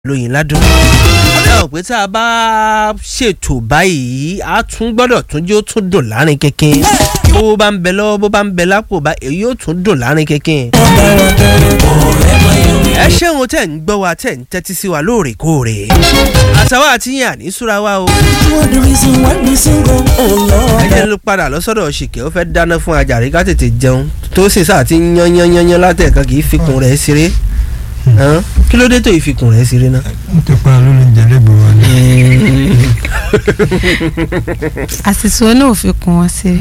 lóyìn ládùn. ẹ ò pé tá a bá ṣètò báyìí a tún gbọ́dọ̀ tún jẹ́ ó tún dùn láàrin kékin bó bá ń bẹ lọ́wọ́ bó bá ń bẹ lápò bá èyí ó tún dùn láàrin kékin. ẹ ṣéun tẹ̀ ń gbọ́ wa tẹ̀ ń tẹ́tí sí wa lóòrèkóòrè àtàwọn àtìyàn àní súra wa o. ẹ jẹ́ ló padà lọ́sọ̀dọ̀ ṣìkẹ́ ó fẹ́ dáná fún ajàrí ká tètè jẹun tó sì sáà ti yán yán yán yán látẹ̀kan kì í fikùn rẹ̀ ṣeré hàn kí ló dé tó ìfikùn rẹ̀ ṣeré náà. n tó pa lórí ìjẹ́lẹ́gbẹ̀ wa ni. àṣìṣe náà ò fi kún wọn sí.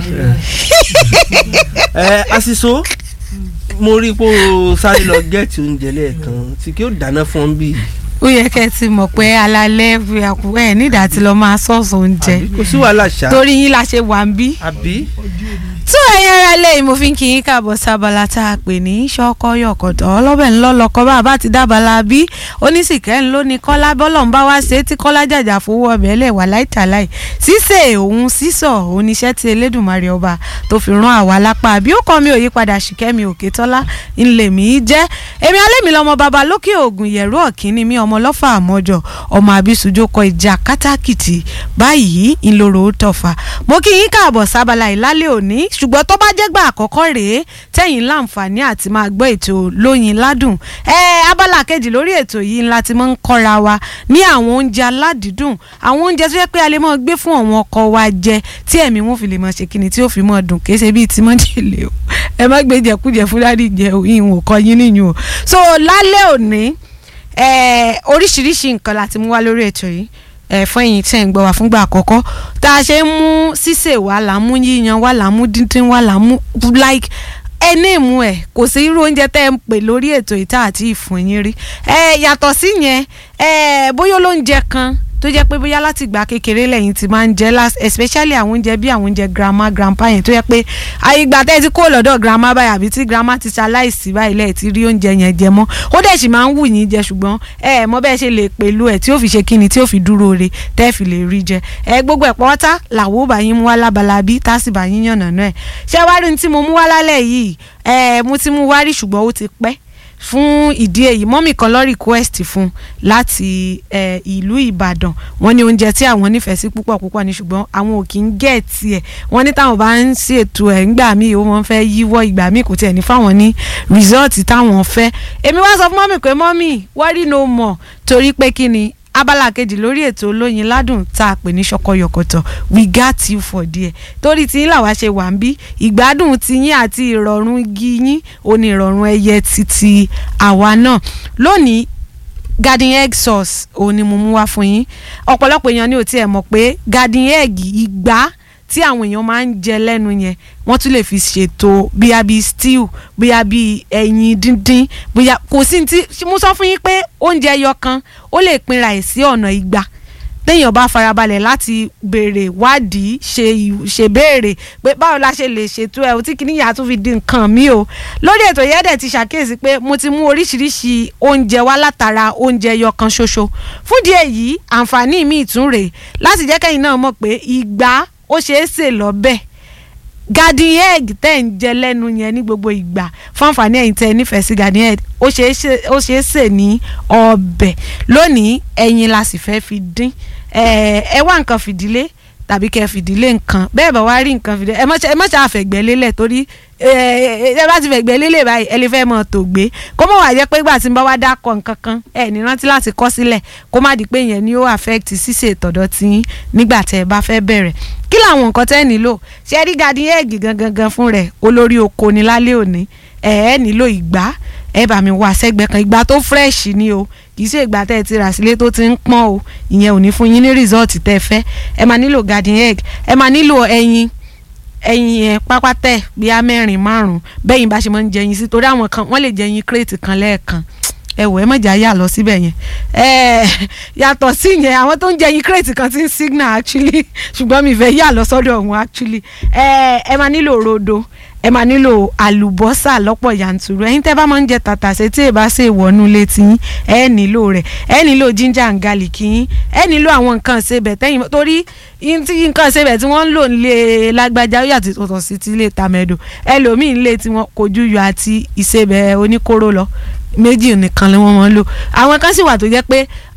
ẹ asiso mo rí i pé o sáré lọ gẹ́ẹ̀tì oúnjẹ lẹ́ẹ̀kan tí kí ó dáná fún ọ bí. ó yẹ kẹ́ ẹ ti mọ̀ pé alalẹ́ fi àkú ẹ̀ nídàá tí lọ́ọ́ máa sọ̀sọ̀ oúnjẹ àbí kò sí wàhálà ṣá. torí yín la ṣe wà ń bí. àbí. tó ẹ̀yin ara lẹ́yìn mo fi ń kí yín káàbọ̀ sábàlá tá a pè ní ṣọ́kọ́ yọ̀kọ̀tọ̀ ọlọ́bẹ̀ ńlọ́lọ́kọ́ bá a bá ti dábàlá bí onísìkẹ́ ńlọ ní kọ́lá bọ́lọ̀ ń bá wá ṣe é tí kọ́lá jàjà fowó ọbẹ̀ lẹ̀ wà láìtàláì ṣíṣe òun sísọ oníṣẹ́ tí elédùnmarè ọba tó fi rán àwa lápá bí ó kọ́ mi ò yí padà ṣìkẹ́mi òkè tọ́lá ńlẹ̀ mi jẹ́ èmi alẹ́mi lọ́mọ baba lókè ògùn yẹ̀rú ọ̀kínní mi ọmọ lọ́fà àmọ́jọ ọmọ àbísùjókọ ìjà kátàkìtì báyìí ńlọrọ̀ tọ̀fà mo kí yín káàbọ̀ sábàlá ìlálẹ̀ òní ṣùgbọ́n tó bá jẹ́ gbà àkọ́kọ́ rèé tẹ̀yìn láǹfààní àti máa gbọ́ ètò lóyin ládùn ẹ abala kejì lórí ètò yìí ńlá ti máa ń kọ́ra wa ní àwọn oúnjẹ aládìídùn àwọn oúnjẹ tó yẹ pé a lè máa gbé fún àwọn ọkọ wa jẹ tí ẹ̀mí wọn fi lè máa ṣe kíni tí ó fi máa dùn kì í ṣe bíi tí mọ́jèlé o ẹ má gbé jẹkújẹ fún dáàdì jẹ ìhùn ò kọ yín níyùn o so lálẹ́ òní oríṣiríṣi nǹkan láti mú wá lórí ètò yìí ẹ fún ẹ̀yin tí ẹ ń gbọ́ wá fúngbà àkọ́kọ́ tá a ṣe ń mú sísè wá là ń mú yíyan wá là ń mú díndín wá là ń mú like ẹní ìmú ẹ kò sí irú oúnjẹ tẹ́ ẹ ń pè lórí ètò ìta àti ìfún yín rí ẹ yàtọ̀ sí yẹn ẹ bóyá olóúnjẹ kan tó jẹ́ pé bóyá láti ìgbà kékeré lẹ́yìn tí máa ń jẹ last especially àwọn oúnjẹ bí àwọn oúnjẹ grandma grandpa yẹn tó yẹ pé ìgbà tẹ́ ẹ ti kó lọ́dọ̀ grandma báyìí àbí tí grandma ti ṣaláìsí báyìí lẹ́ẹ̀ ti rí oúnjẹ yẹn jẹ mọ́ ó dẹ̀ sì máa ń wù yín jẹ ṣùgbọ́n ẹ mọ bẹ́ẹ̀ ṣe lè pẹ̀lú ẹ̀ tí ó fi ṣe kíni tí ó fi dúró re tẹ́ ẹ fi lè rí jẹ ẹ gbogbo ẹ̀ pọ́tá làwọ̀ bá yín mú wá lábala bí tá sì bá yín yànnà náà ẹ̀ ṣé wá rí ní tí mo mú wá lálẹ́ yìí ẹ mo ti mú wá rí ṣùgbọ́n ó ti pẹ́ fún ìdí èyí mọ́mì kan lọ request fún láti ìlú ìbàdàn wọ́n ní oúnjẹ tí àwọn nífẹ̀ẹ́ sí púpọ̀ púpọ̀ ní ṣùgbọ́n àwọn ò kì í gẹ̀ẹ́tì ẹ̀ wọ́n ní táwọn bá ń ṣètò ẹ̀ ńgbà míì ó wọ́n fẹ́ yíwọ́ ìgbà míì kò tiẹ̀ ní fáwọn ní result táwọn fẹ́ èmi wá sọ fún mọ́mì pé mọ́mì worry no more torí pé kí ni abala kejì lórí ètò olóyin ládùn tá a pè ní ṣọkọyọkọtọ we got you for there torí tí yín làwa ṣe wà ń bí ìgbádùn tiyín àti ìrọ̀rùn igi yín ò ní ìrọ̀rùn ẹyẹ títí àwa náà lónìí garden egg sauce òun ni mo mú wá fún yín ọ̀pọ̀lọpọ̀ èèyàn ní ò tiẹ̀ mọ̀ pé garden egg ìgbá tí àwọn èèyàn máa ń jẹ lẹ́nu yẹn wọ́n tún lè fi ṣètò bóyá bíi stew bóyá bíi ẹyin díndín bóyá kò sí ti mo sọ fún yín pé oúnjẹ ẹyọ kan ó lè pinra ẹ̀ sí ọ̀nà igba téèyàn bá farabalẹ̀ láti béèrè wádìí ṣe ṣe béèrè pé báwo la ṣe lè ṣètò ẹ̀ tí kìíní yàtọ̀ fi di nǹkan mi o lórí ètò yẹn dẹ̀ ti ṣàkíyèsí pé mo ti mú oríṣiríṣi oúnjẹ wá látara oúnjẹ ẹyọ kan ṣoṣo fúndìí èyí àǹfààní mi ìtún rèé láti jẹ́ kẹ́yìn náà mọ̀ pé ìgbà ó ṣeé sè lọ́bẹ̀ garden egg tẹ́ ń jẹ lẹ́nu yẹn ní gbogbo ìgbà fún àǹfààní ẹ̀yin tẹ́ ẹ nífẹ̀ẹ́ sí garden egg ó ṣeé sè ní ọbẹ̀ lónìí ẹyin la sì fẹ́ fi dín ẹ wá nǹkan fìdílé tàbí kẹ́ fìdílé nǹkan bẹ́ẹ̀ bá wá rí nǹkan fìdílé ẹ má ṣe àfẹ̀gbẹ́ lélẹ̀ torí ẹ bá ti fẹ̀gbẹ́ lélẹ̀ báyìí ẹ lè fẹ́ mọ̀ tó gbé kó mọ̀ wá jẹ́ pé ìgbà tí n bá wá dákọ̀ nǹkan kan ẹ ní rántí láti kọ́ sílẹ̀ kó má di pé yẹn ni ó affect ṣíṣe ìtọ̀dọ̀ tí nígbà tẹ́ ẹ bá fẹ́ bẹ̀rẹ̀ kí làwọn nǹkan tẹ́ nílò ṣe rí garden egg gangan gan fún rẹ̀ olórí oko ni lálẹ́ òní ẹ ẹ nílò ìgbá ẹ bá mi wá sẹ́gbẹ́ kan ìgbà tó fresh ni o kì í ṣe ìgbà tẹ́ ẹ ti rà sílé tó ti ń pọ́n o ìyẹn ò ní fún yín ní result tẹ́ ẹ fẹ́ ẹ máa nílò garden egg ẹ máa nílò ẹyin ẹyin yẹn pápátẹ bíi mẹ́rin márùn bẹ́yìn bá ṣe máa ń jẹyin sí torí àwọn kan wọ́n lè jẹyin crate kan lẹ́ẹ̀kan ẹ wò ẹ mọ̀jà yà lọ síbẹ̀ yẹn ẹ yàtọ̀ sí yẹn àwọn tó ń jẹyin crate kan ti ń signal actually ṣùgbọ́n mi fẹ́ yà lọ sọ́dọ̀ wọn actually ẹ ẹ máa nílò rodo ẹ máa nílò àlùbọ́sà lọ́pọ̀ yanturu ẹ̀yin tẹ́ bá máa ń jẹ tàtàṣé tí ẹ bá ṣe ìwọ́nú létí yín ẹ nílò rẹ̀ ẹ nílò ginger and garlic yín ẹ nílò àwọn nǹkan ṣebẹ̀ tẹ́yìn torí nǹkan ṣebẹ̀ tí wọ́n ń lò nílé lágbájá ó yàtọ̀ tọ̀tọ̀ sí ti ilé tàmẹ́dò ẹlòmíín lé tí wọ́n kojú yọ àti ìṣebẹ̀ oníkóró lọ méjì nìkan ni wọ́n máa ń lò àwọn kan sì wà tó jẹ́ pé